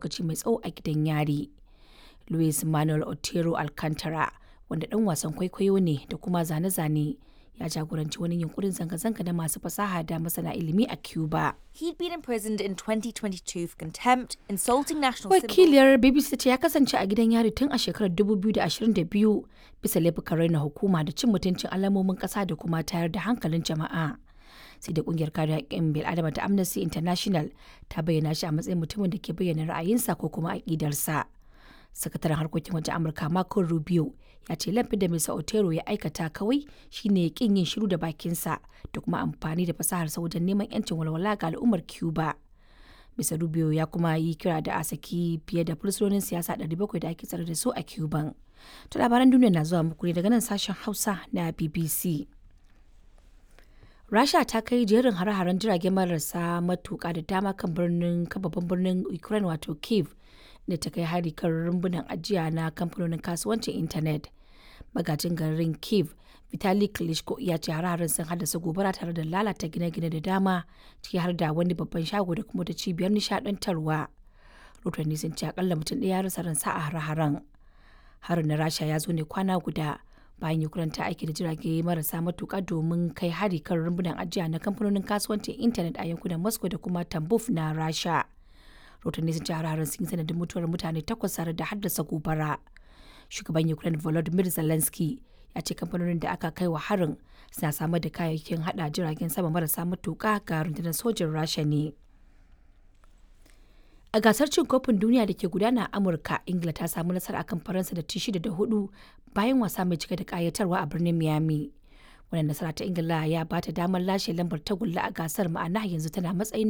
lokaci mai tsawo a gidan yari. Luis Manuel Otero Alcantara, wanda ɗan wasan kwaikwayo ne da kuma zane-zane, ya jagoranci wani yunkurin zanga-zanga na masu fasaha da masana ilimi a Cuba. He'd been imprisoned in 2022 for contempt, insulting national symbols. Wakiliyar BBC ce ya kasance a gidan yari tun a shekarar 2022 bisa laifukan raina hukuma da cin mutuncin alamomin ƙasa da kuma tayar da hankalin jama'a. Sai da kungiyar kare haƙƙin bil'adama ta Amnesty International ta bayyana shi a matsayin mutumin da ke bayyana ra'ayinsa ko kuma aƙidarsa. Sakataren harkokin wajen Amurka Marco Rubio ya ce laifin da Mr. Otero ya aikata kawai shine kin yin shiru da bakinsa da kuma amfani da fasaharsa wajen neman 'yancin walwala ga al'ummar Cuba. Mr. Rubio ya kuma yi kira da a saki fiye da fursunonin siyasa 700 da ake tsare da su a Cuban. To labaran duniya na zuwa muku ne daga nan sashen Hausa na BBC. Rasha ta kai jerin hare-haren jirage marasa matuƙa da dama kan birnin babban birnin Ukraine wato Kiev da ta kai hari kan rumbunan ajiya na kamfanonin kasuwancin intanet. Magajin garin Kiev Vitali Klitschko ya ce hare-haren sun haddasa gobara tare da lalata gine-gine da dama ciki har da wani babban shago da kuma ta cibiyar nishadantarwa. Rotanni sun ce akalla mutum ɗaya ya rasa ransa a hare-haren. Harin na Rasha ya zo ne kwana guda bayan Ukraine ta aiki da jirage marasa matuƙa domin kai hari kan rumbunan ajiya na kamfanonin kasuwancin intanet a yankunan Moscow da kuma Tambov na Rasha. Rotanni sun ce hare-haren sun yi sanadin mutuwar mutane takwas tare da haddasa gobara. Shugaban Ukraine Volodymyr Zelensky ya ce kamfanonin da aka kai wa harin suna samar da kayayyakin hada jiragen sama marasa matuƙa ga rundunar sojin Rasha ne. A gasar cin kofin duniya da ke gudana a Amurka, Ingila ta samu nasara akan Faransa da ci shida da hudu bayan wasa mai cike da kayatarwa a birnin Miami. Wannan nasara ta Ingila ya bata damar lashe lambar tagulla a gasar ma'ana yanzu tana matsayin